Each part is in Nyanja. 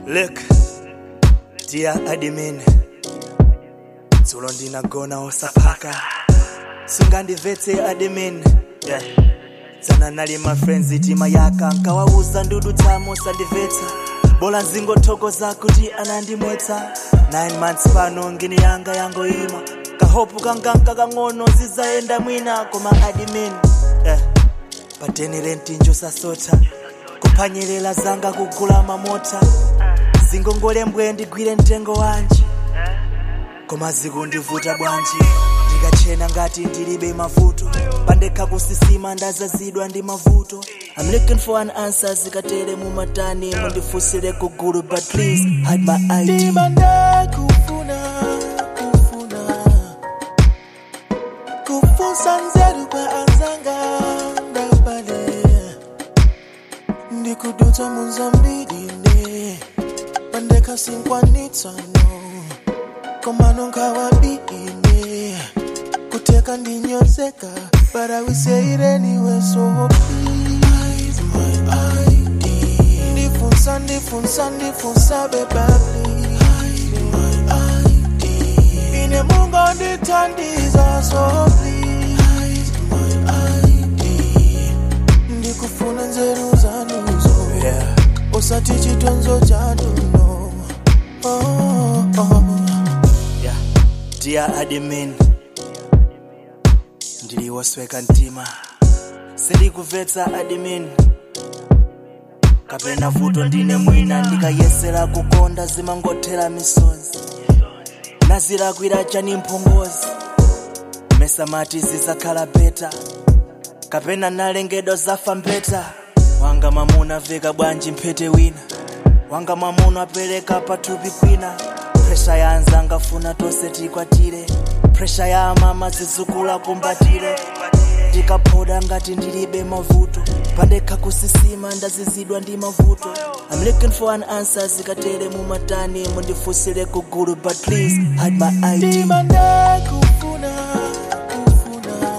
Look, dear admin, dzulo ndinagona osapaka sungandivetse admin yeah. dzana nali ma friends tima yaka nkawauza ndudu tsamo sandimvetsa bola nzingothokoza kuti anandimwetsa 9 months pano ngini yanga yangoima kahopu kanganka kang'ono zizayenda mwina koma admin yeah. pateni rentinjo sasota kuphwanyerera zanga kugula mamota zingongole mbwe ndigwire mtengo wanji koma zikundivuta bwanji ndikachena ngati ndilibe mavuto pandekha kusisima ndazazidwa ndi mavuto I'm looking for an answer zikatere mumatani mundifunsire kugulu but please hide my ID ndimanda kufuna kufuna kufunsa nzeru kwa anzanga ndabale ndikudutsa munzambirine pandekasinkwanitsano komano nkawabine kuteka ndinyozeka but I will say it anyway so please my ID ndifunsa ndifunsa ndifunsa beba please my ID ine mungo ndithandiza so please my ID ndikufuna nzeru zanuzo yeah. usati chitonzo chanuno oh, oh. yeah. dear admin ndiliwosweka mtima sindikubvetsa admin kapena vuto ndine mwina ndikayesera kukonda zimangothera misozi nazilakwira chani mphongozi mesamati zizakhala beta kapena nalengedwa zafa mbeta wanga mamuna veka bwanji mphete wina wanga mamuna apereka pathupi kwina presha ya anzanga funa tonse tikwatire presha ya amama zizukula kumbatire ndikaphoda ngati ndilibe mavuto pandekha kusisima ndazizidwa ndi mavuto I'm looking for an answer zikatere mumatani mundifunsire kugulu but please hide my ID ndimanda kufuna kufuna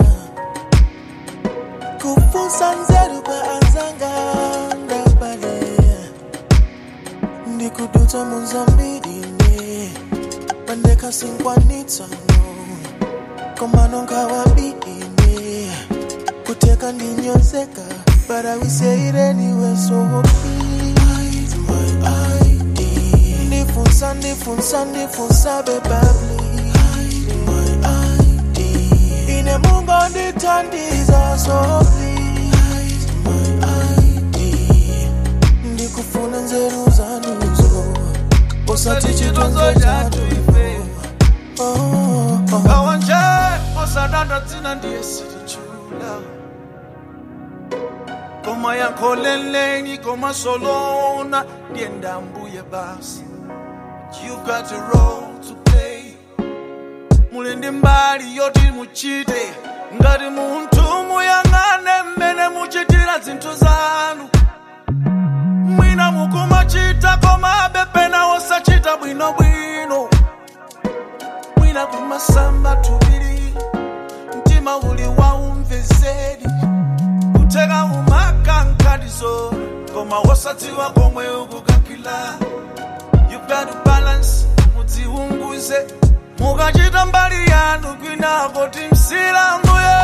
kufunsa nzeru kwa anzanga ndabale ndikudutsa munzambirine pandekasinkwanitsano komano nkawabine kuteka ndinyozeka but I will say it anyway so please my ID ndifunsa ndifunsa ndifunsa beba please my ID ine mungo ndithandiza so please my ID ndikufuna nzeru zanuzo usati chitonzo chatu oh, oh. kawanje osadanda dzina ndiye silichula koma yankholeleni koma solona ndiye ndambuye basi you've got a role to play muli ndi mbali yoti muchite ngati munthu muyang'ane mmene muchitira zinthu zanu mwina mukumachita koma pena osachita bwinobwino mwina kumasamba tubiri mtima uli waumvezeri kuteka umakankalizo koma wosadziwa komwe ukukakila you got to balance mudziunguze mukachita mbali yanu kwinako timsilanguye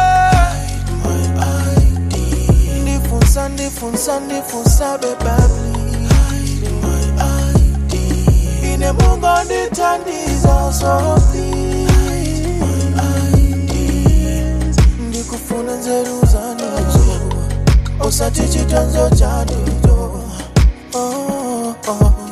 ndifunsa ndifunsa ndifunsa beba please my ID ine mungo ndithandiza so please my ID ndikufuna nzeru zanuzo usati chitonzo chanuzo oh, oh.